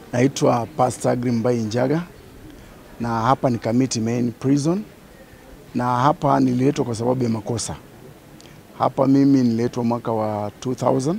Naitwa Pastor Grimbai Njaga na hapa ni Kamiti Main Prison, na hapa nililetwa kwa sababu ya makosa. Hapa mimi nililetwa mwaka wa 2000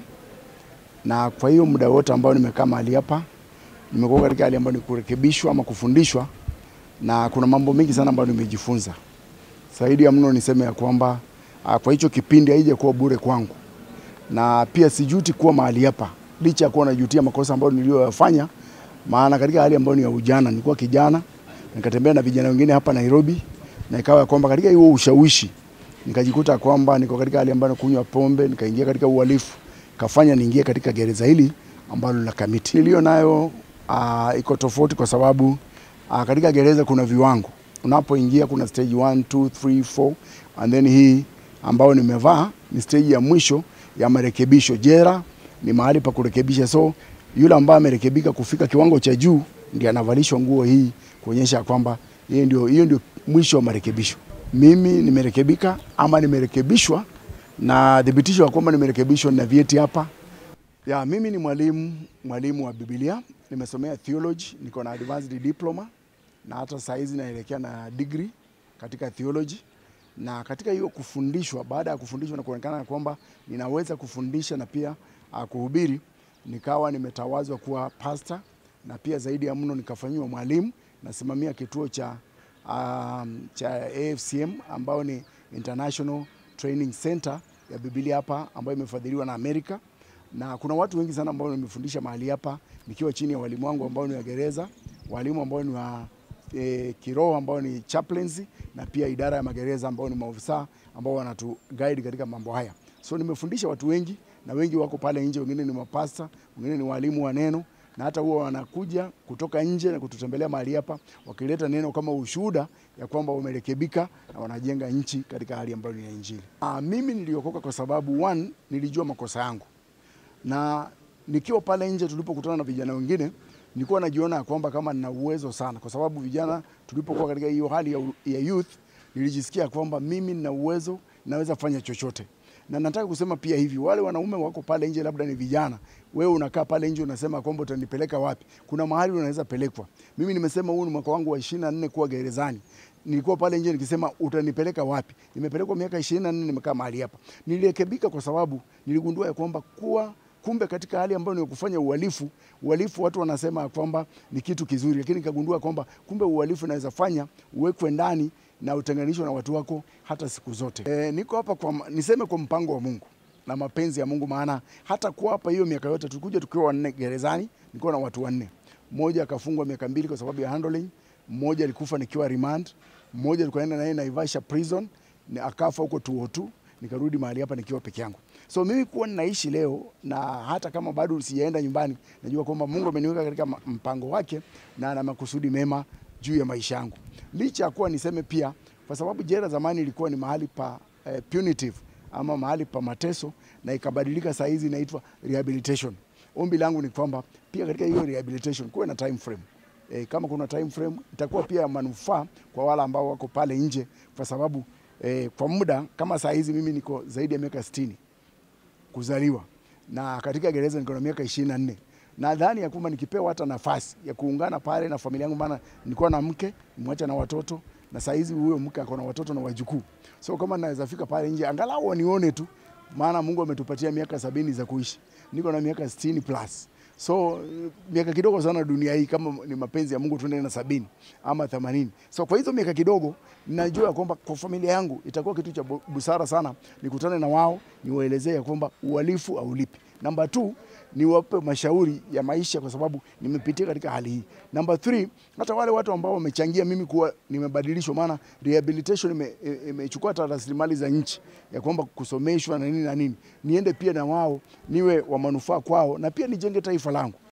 na kwa hiyo muda wote ambao nimekaa mahali hapa nimekuwa katika hali ambayo ni kurekebishwa ama kufundishwa, na kuna mambo mengi sana ambayo nimejifunza. Zaidi ya mno niseme ya kwamba ah, kwa hicho kipindi haija kuwa bure kwangu, na pia sijuti kuwa mahali hapa, licha ya kuwa najutia makosa ambayo niliyoyafanya, maana katika hali ambayo ni ya ujana, nilikuwa kijana nikatembea na vijana wengine hapa Nairobi, na ikawa ya kwamba katika hiyo ushawishi nikajikuta kwamba niko katika hali ambayo nakunywa pombe, nikaingia katika uhalifu, kafanya niingie katika gereza hili ambalo la Kamiti. Niliyo nayo uh, iko tofauti kwa sababu uh, katika gereza kuna viwango. Unapoingia kuna stage 1, 2, 3, 4 and then hii ambayo nimevaa ni stage ya mwisho ya marekebisho. Jera ni mahali pa kurekebisha, so yule ambaye amerekebika kufika kiwango cha juu ndiye anavalishwa nguo hii kuonyesha kwamba hiyo ndio, hiyo ndio mwisho wa marekebisho. Mimi nimerekebika ama nimerekebishwa na thibitisho ya kwamba nimerekebishwa na vyeti hapa. Ya, mimi ni mwalimu mwalimu wa Biblia, nimesomea theology, niko na advanced diploma na hata saa hizi naelekea na degree katika theology. Na katika hiyo kufundishwa, baada ya kufundishwa na kuonekana ya kwamba ninaweza kufundisha na pia uh, kuhubiri, nikawa nimetawazwa kuwa pastor na pia zaidi ya mno nikafanyiwa mwalimu. Nasimamia kituo cha um, cha AFCM ambao ni International Training Center ya Biblia hapa ambayo imefadhiliwa na Amerika, na kuna watu wengi sana ambao nimefundisha mahali hapa nikiwa chini ya walimu wangu ambao ni wa gereza, walimu ambao ni wa e, kiroho ambao ni chaplains, na pia idara ya magereza ambao ni maofisa ambao wanatu guide katika mambo haya. So nimefundisha watu wengi na wengi wako pale nje, wengine ni mapasta, wengine ni walimu wa neno na hata huwa wanakuja kutoka nje na kututembelea mahali hapa wakileta neno kama ushuhuda ya kwamba wamerekebika na wanajenga nchi katika hali ambayo ni ya Injili. Ah, mimi niliokoka kwa sababu one, nilijua makosa yangu, na nikiwa pale nje tulipokutana na vijana wengine nilikuwa najiona ya kwamba kama nina uwezo sana, kwa sababu vijana tulipokuwa katika hiyo hali ya, ya youth nilijisikia kwamba mimi nina uwezo, naweza fanya chochote na nataka kusema pia hivi, wale wanaume wako pale nje, labda ni vijana, wewe unakaa pale nje unasema kwamba utanipeleka wapi? Kuna mahali unaweza pelekwa. Mimi nimesema huu ni mwaka wangu wa 24 kuwa gerezani. Nilikuwa pale nje nikisema utanipeleka wapi? Nimepelekwa miaka 24 nimekaa mahali hapa. Nilirekebika kwa sababu niligundua ya kwamba kuwa kumbe katika hali ambayo ni kufanya uhalifu, uhalifu watu wanasema kwamba ni kitu kizuri, lakini nikagundua kwamba kumbe uhalifu unaweza fanya uwekwe ndani na utenganishwe na watu wako hata siku zote. E, niko hapa kwa, niseme kwa mpango wa Mungu na mapenzi ya Mungu, maana hata kwa hapa hiyo miaka yote tulikuja tukiwa wanne gerezani, nilikuwa na watu wanne. Mmoja akafungwa miaka mbili kwa sababu ya handling, mmoja alikufa nikiwa remand, mmoja tulikaenda naye Naivasha prison ni akafa huko 202 nikarudi mahali hapa nikiwa peke yangu. So mimi kuwa ninaishi leo na hata kama bado sijaenda nyumbani, najua kwamba Mungu ameniweka katika mpango wake na ana makusudi mema juu ya maisha yangu. Licha ya kuwa niseme pia, kwa sababu jela zamani ilikuwa ni mahali pa eh, punitive ama mahali pa mateso na ikabadilika, saa hizi inaitwa rehabilitation. Ombi langu ni kwamba pia katika hiyo rehabilitation kuwe na time frame. E, kama kuna time frame itakuwa pia manufaa kwa wale ambao wako pale nje, kwa sababu e, kwa muda kama saa hizi mimi niko zaidi ya miaka 60 kuzaliwa na katika gereza niko na miaka 24 nadhani ya kwamba nikipewa hata nafasi ya kuungana pale na familia yangu, maana nilikuwa na mke mwacha na watoto, na saa hizi huyo mke ako na watoto na wajukuu, so kama naweza fika pale nje angalau wanione tu, maana Mungu ametupatia miaka sabini za kuishi, niko na miaka 60 plus so miaka kidogo sana dunia hii, kama ni mapenzi ya Mungu tuende na sabini ama themanini. So kwa hizo miaka kidogo, najua kwamba kwa familia yangu itakuwa kitu cha busara sana nikutane na wao, niwaelezee ya kwamba uhalifu haulipi. Namba 2 niwape mashauri ya maisha kwa sababu nimepitia katika hali hii. Namba 3 hata wale watu ambao wamechangia mimi kuwa nimebadilishwa, maana rehabilitation imechukua hata rasilimali za nchi ya kwamba kusomeshwa na nini na nini, niende pia na wao niwe wa manufaa kwao na pia nijenge taifa langu.